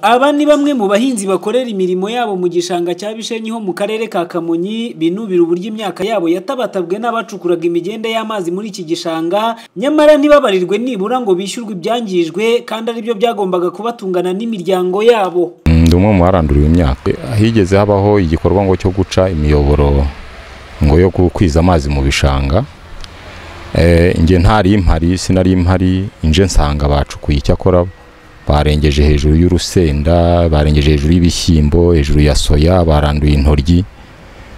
Aba ni bamwe mu bahinzi bakorera imirimo yabo mu gishanga cya Bishenyi ho mu karere ka Kamonyi, binubira uburyo imyaka yabo yatabatabwe n'abacukuraga imigende y'amazi muri iki gishanga, nyamara ntibabarirwe nibura ngo bishyurwe ibyangijwe kandi ari byo byagombaga kubatungana n'imiryango yabo. ndi umwe mu baranduriwe imyaka higeze habaho igikorwa ngo cyo guca imiyoboro ngo yo gukwiza amazi mu bishanga Eh, nge ntari impari sinari impari nje nsanga bacukuye icyakora barengeje hejuru y'urusenda barengeje hejuru y'ibishyimbo hejuru ya soya baranduye intoryi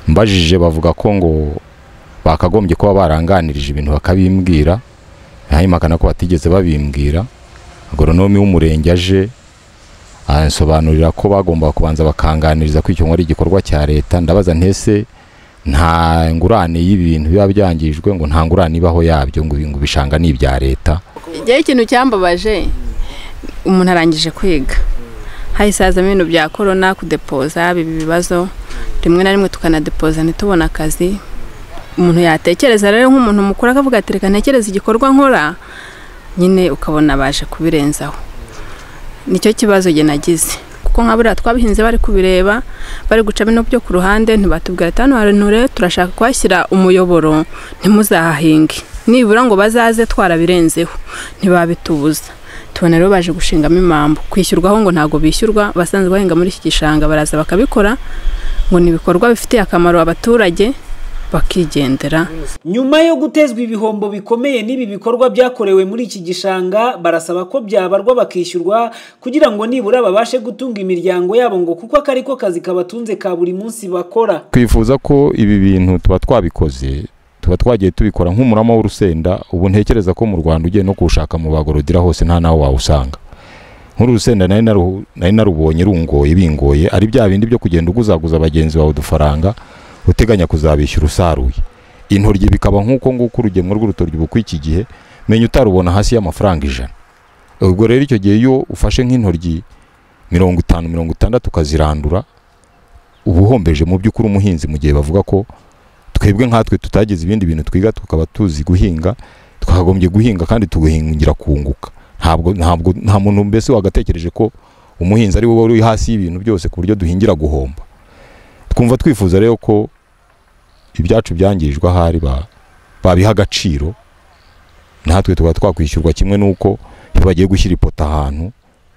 mbajije bavuga ko ngo bakagombye kuba baranganirije ibintu bakabimbwira hanyuma ko batigeze babimbwira agoronomi w'umurenge aje ansobanurira ko bagomba kubanza bakanganiriza ko icyo nkora igikorwa cya leta ndabaza ntese nta ngurane y'ibintu biba byangijwe ngo nta ngurane ibaho yabyo ngo ngo ibishanga ni ibya leta igihe ikintu cyambabaje umuntu arangije kwiga hahise hazamo ibintu bya korona kudepoza biba ibibazo rimwe na rimwe tukanadepoza ntitubone akazi umuntu yatekereza rero nk'umuntu mukuru akavuga ati reka ntekereze igikorwa nkora nyine ukabona baje kubirenzaho nicyo kibazo njye nagize kuko nka buriya twabihinze bari kubireba bari guca bino byo ku ruhande ntibatubwira ati hano hantu rero turashaka kuhashyira umuyoboro ntimuzahahinge nibura ngo bazaze twarabirenzeho ntibabitubuza tubona rero baje gushingamo impamvu kwishyurwaho ngo ntabwo bishyurwa abasanzwe bahinga muri iki gishanga baraza bakabikora ngo ni ibikorwa bifitiye akamaro abaturage bakigendera Nyuma yo gutezwa ibihombo bikomeye n'ibi bikorwa byakorewe muri iki gishanga, barasaba ko byabarwa bakishyurwa kugira ngo nibura babashe gutunga imiryango yabo ngo kuko aka ariko kazi kabatunze ka buri munsi bakora. twifuza ko ibi bintu tuba twabikoze tuba twagiye tubikora nk'umurama w'urusenda ubu ntekereza ko mu rwanda ugiye no kuwushaka mu bagorodira hose nta naho wawusanga nk'urusenda nari naru- nari narubonye rungoye bingoye ari bya bindi byo kugenda uguzaguza bagenzi bawe udufaranga uteganya kuzabishyura usaruye intoryi bikaba nk'uko nguko urugemwe rw'urutoryi ubu kw'iki gihe menya utarubona hasi y'amafaranga ijana ubwo rero icyo gihe iyo ufashe nk'intoryi mirongo itanu mirongo itandatu ukazirandura uba uhombeje mu by'ukuri umuhinzi mu gihe bavuga ko twebwe nkatwe tutagize ibindi bintu twiga tukaba tuzi guhinga twakagombye guhinga kandi tugahingira kunguka ntabwo ntabwo nta muntu mbese wagatekereje ko umuhinzi ari wowe uri hasi y'ibintu byose ku buryo duhingira guhomba twumva twifuza rero ko ibyacu byangijwe ahari ba- babiha agaciro natwe tuba twakwishyurwa kimwe n'uko iyo bagiye gushyira ipoto ahantu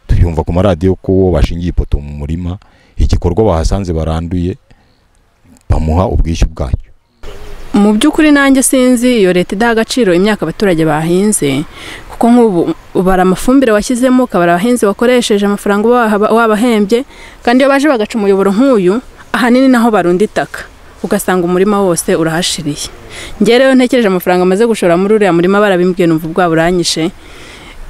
tubyumva ku maradiyo ko uwo bashingiye ipoto mu murima igikorwa bahasanze baranduye bamuha ubwishyu bwacyo mu by'ukuri nanjye sinzi iyo leta idaha agaciro imyaka abaturage bahinze kuko nk'ubu ubara amafumbire washyizemo ukabara abahinzi wakoresheje amafaranga uba waha- wabahembye kandi iyo baje bagaca umuyoboro nk'uyu ahanini naho barunda itaka ugasanga umurima wose urahashiriye njye rero ntekereje amafaranga amaze gushora muri uriya murima barabimbwiye numva ubwa buranyishe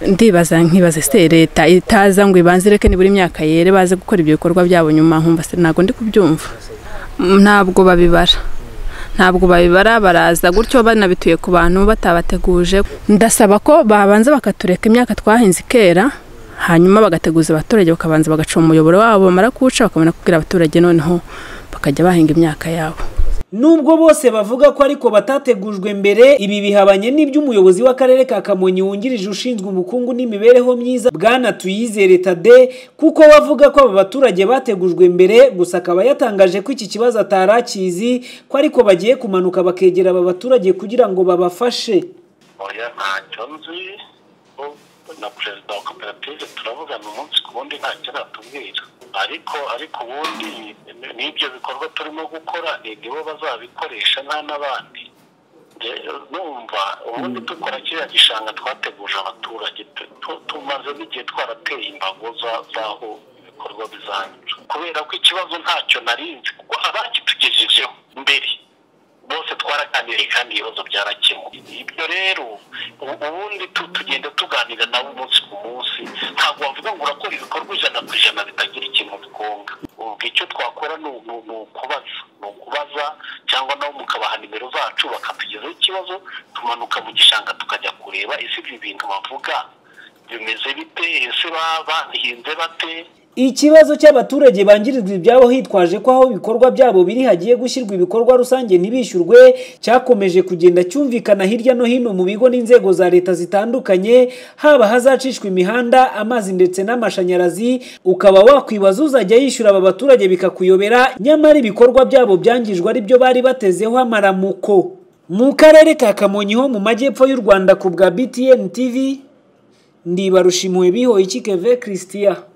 ndibaza nkibaza ese leta itaza ngo ibanze ireke nibura imyaka yere baze gukora ibyo bikorwa byabo nyuma nkumva se ntabwo ndi kubyumva ntabwo babibara ntabwo babibara baraza gutyo banabituye ku bantu batabateguje ndasaba ko babanza bakatureka imyaka twahinze ikera hanyuma bagateguza abaturage bakabanza bagaca umuyoboro wabo bamara kuwuca bakabona kubwira abaturage noneho bakajya bahinga imyaka yabo Nubwo bose bavuga ko ariko batategujwe mbere, ibi bihabanye n'ibyo umuyobozi w'akarere ka Kamonyi wungirije ushinzwe ubukungu n'imibereho myiza Bwana Tuyizere Tade, kuko we avuga ko aba baturage bategujwe mbere, gusa akaba yatangaje ko iki kibazo atari akizi, ko ariko bagiye kumanuka bakegera aba baturage kugira ngo babafashe. oya ntacyo nzi bo- na perezida wa koperative turavugana umunsi ku wundi ntacyo aratubwira ariko ariko ubundi ni- n'ibyo bikorwa turimo gukora ni ni bo bazabikoresha nta n'abandi Je- numva ubundi dukora kiriya gishanga twateguje abaturage tu- tu- tumaze n'igihe twarateye imbago za- z'aho ibikorwa bizanyura kubera ko ikibazo ntacyo nari nzi kuko abakitugejejeho mbere bose twaraganiriye kandi ibibazo byarakemuwe ibyo rero u- ubundi tu- tugenda tuganira nabo umunsi ku munsi ntabwo wavuga ngo urakora ibikorwa ijana ku ijana bitagira ikintu bigonga ubwo icyo twakora ni u- ni u- ni ukubaza ni ukubaza cyangwa nabo mukabaha nimero zacu bakatugezaho ikibazo tumanuka mu gishanga tukajya kureba ese ibi bintu bavuga bimeze bite ese ba- bahinze bameze bate ikibazo cy'abaturage bangirizwa ibyabo hitwaje ko aho ibikorwa byabo biri hagiye gushyirwa ibikorwa rusange ntibishyurwe cyakomeje kugenda cyumvikana hirya no hino mu bigo n'inzego za leta zitandukanye haba hazacishwa imihanda amazi ndetse n'amashanyarazi ukaba wakwibaza uzajya yishyura aba baturage bikakuyobera nyamara ibikorwa byabo byangijwe ari byo bari batezeho amaramuko mu karere ka kamonyi ho mu majyepfo y'u rwanda ku bwa btn tv ndibarushimuwe bihoye ikikeve christian